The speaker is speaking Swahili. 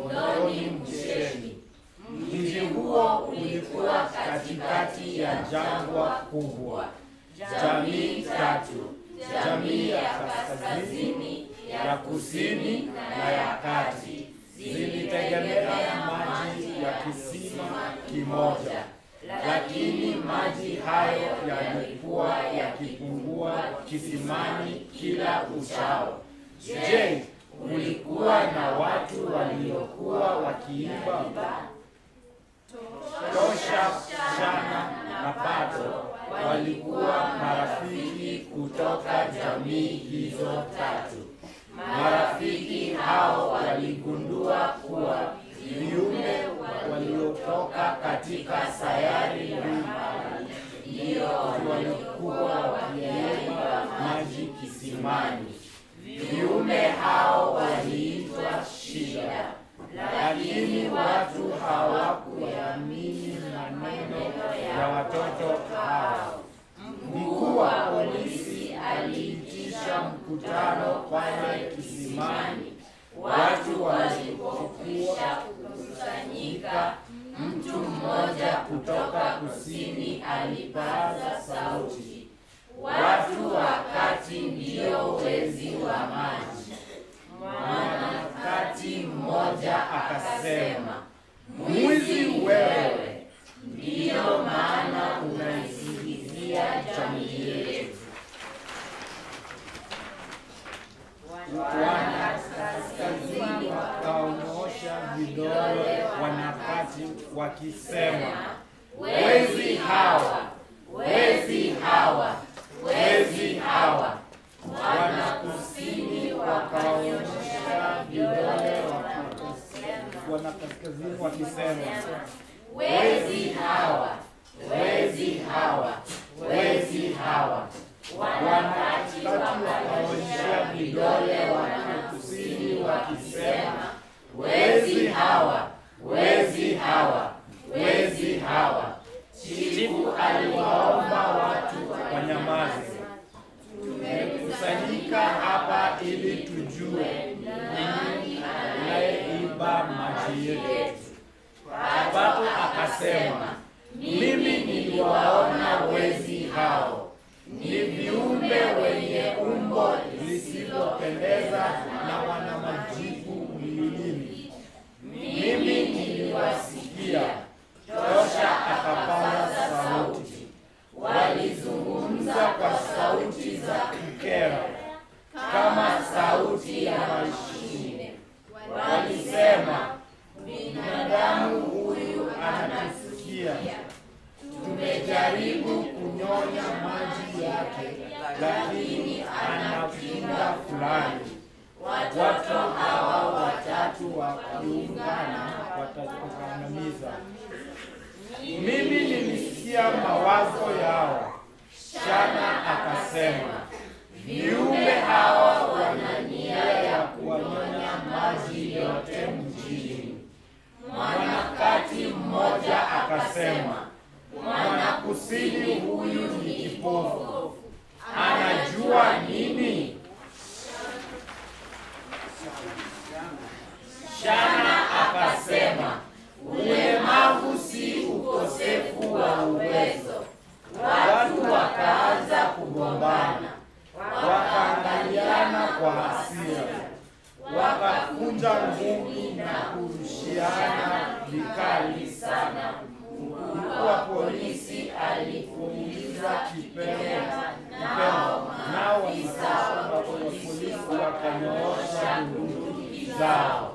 Ondoni Msheni. Mji huo ulikuwa katikati ya jangwa kubwa. Jamii tatu, jamii ya kaskazini, ya kusini na ya kati, zilitegemea maji ya kisima kimoja, lakini maji hayo yalikuwa yakipungua kisimani kila uchao. Je, kulikuwa na watu waliokuwa wakiimba Tosha, Shana na Pato walikuwa marafiki kutoka jamii hizo tatu. Marafiki hao waligundua kuwa viumbe waliotoka katika sayari mbalimbali ndio walikuwa wakiimba maji kisimani. Viumbe hao waliitwa Shida, lakini watu hawakuamini maneno ya watoto hao. Mkuu wa polisi aliitisha mkutano pale kisimani. Watu walipokwisha kukusanyika, mtu mmoja kutoka kusini alipaza sauti, watu wa kati ndio wezi wa maji. Mwanakati mmoja akasema, mwizi wewe, ndiyo maana unaisingizia jamii yetu. Wanakaskazini wakaonyosha vidole wanakati wakisema, wezi hawa, wezi hawa, wezi hawa. Wanakusini wakaonyesha vidole waki- wanakaskazini wakisema, wezi hawa, wezi hawa, wezi hawa. Wanakati wakaonyesha vidole wanakusini wakisema, wezi hawa, wezi hawa, wezi hawa. Chifu aliwaomba watu wanyamaze. Tumekusanyika hapa ili tujue nani anayeiba maji yetu. Pato akasema, mimi niliwaona wezi hao, ni viumbe wenye umbo lisilopendeza na wana majipu mwilini. Mimi niliwasikia. Tosha akapaza sauti, walizungumza kwa sauti za kukera kama sauti ya mashine. Walisema, binadamu huyu anatusikia. Tumejaribu kunyonya maji yake, lakini ana kinga fulani. Watu hawa watatu wakiungana watakuangamiza. Mimi nilisikia mawazo yao. Shana akasema, viumbe hawa wana nia ya kuwanyonya maji yote mjini. Mwanakati mmoja akasema, mwanakusini huyu ni kipofu, anajua nini? Shana akasema, ulemavu si ukosefu wa uwezo. Watu wakaanza kugombana, wakaangaliana kwa hasira, wakakunja ngumi na kurushiana vikali sana. Mkuu wa polisi alipuliza kipemo kipemo, nao wanajeshi wa polisi wakanyoosha bunduki zao.